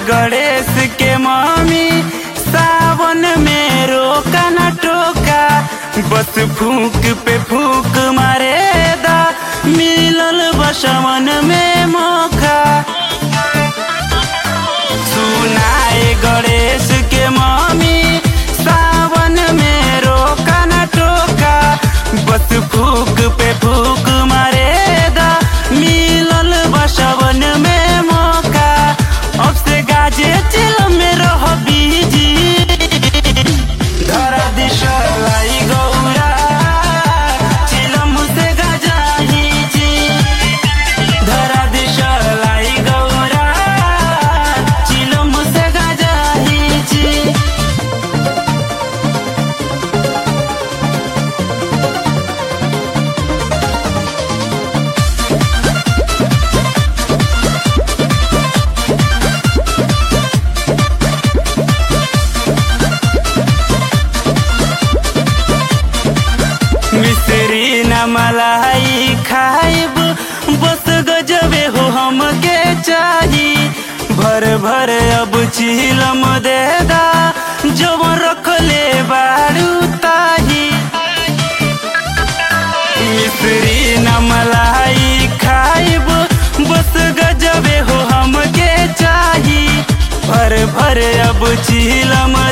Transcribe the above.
गणेश के मामी सावन में रोका न टोका बस फूक पे फूक मारे दा मिलल बसवन में मौका सुनाए गणेश के मामी सावन में रोका न टोका बस फूक पे फूक मारे दा मिलल बसवन में मौका अब से गाजे चिल में रह बीजी धरा दिशा लाई गौरा चिलम से गजाही जी धरा दिशा लाई गौरा चिलम से गजाही जी मिश्री न मलाई खाइब बस गजबे हो हमके चाही भर भर अब चिलम दे दा जब रख ले बारू ताही मिश्री न मलाई खाइब बस गजबे हो हमके चाही भर भर अब चिलम